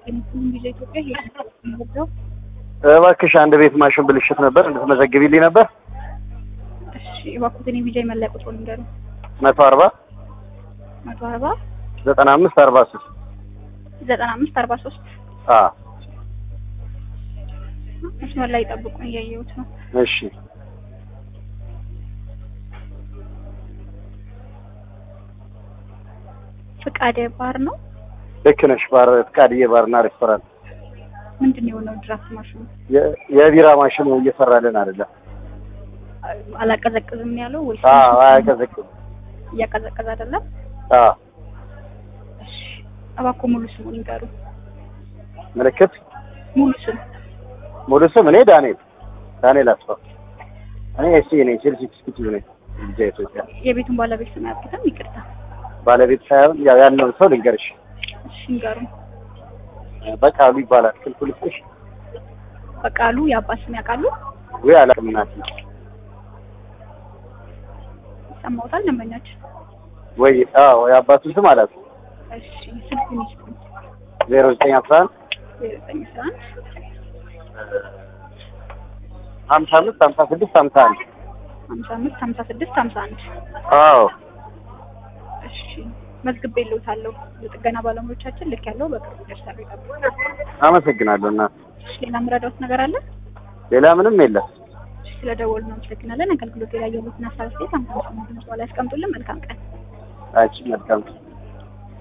የምትሉም ቪዛ ኢትዮጵያ ሄደው እባክሽ አንድ ቤት ማሽን ብልሽት ነበር እንድትመዘግቢልኝ ነበር። እሺ እባክዎትን የቪዛ የመለያ ቁጥሩን ንገሩ። መቶ አርባ መቶ አርባ ዘጠና አምስት አርባ ሶስት ዘጠና አምስት አርባ ሶስት አዎ መስመር ላይ ጠብቁኝ፣ እያየሁት ነው። እሺ ፍቃደ ባር ነው። ልክ ነሽ። ባር ፍቃድዬ ባርና ሬስቶራንት ምንድን ነው የሆነው? ድራፍት ማሽኑ የ- የቢራ ማሽኑ እየሰራልን አይደለም። አላቀዘቅዝም ያለው ወይስ አዎ አያቀዘቅዝም። እያቀዘቀዘ አይደለም? አዎ እሺ እባክዎ ሙሉ ስሙን ይንገሩ። ምልክት ሙሉ ስም ሙሉ ስም እኔ ዳንኤል ዳንኤል አስፋው እኔ ኤስ ነኝ ቼልሲ ኤክስኪዩቲቭ ነኝ ልጄ ኢትዮጵያ የቤቱን ባለቤት ስም አያውቁትም? ይቅርታ። ባለቤት ሳይሆን ያው ያለውን ሰው ልንገርሽ እሺ ይንገሩ። በቃሉ ይባላል ክልኩልሽ በቃሉ የአባት ስም ያውቃሉ? ወይ አላውቅም እናቴ ይሰማዎታል? ደንበኛችን ወይ አዎ የአባቱ ስም አላውቅም እሺ ስልኩን ይስጡኝ። ዜሮ ዘጠኝ አስራ አንድ ዜሮ ዘጠኝ አስራ አንድ ሀምሳ አምስት ሀምሳ ስድስት ሀምሳ አንድ ሀምሳ አምስት ሀምሳ ስድስት ሀምሳ አንድ አዎ እሺ መዝግቤልዎታለሁ። የጥገና ባለሙያዎቻችን ልክ ያለው በቅርቡ ይደርሳሉ። ይጠብቁ። አመሰግናለሁ እና እሺ ሌላ የምረዳዎት ነገር አለ? ሌላ ምንም የለም እሺ ስለደወሉ እናመሰግናለን። አገልግሎት ላይ ያሉትን ሀሳብ አስተያየት አምሳ ድምጽ ላይ ያስቀምጡልን። መልካም ቀን። አቺ መልካም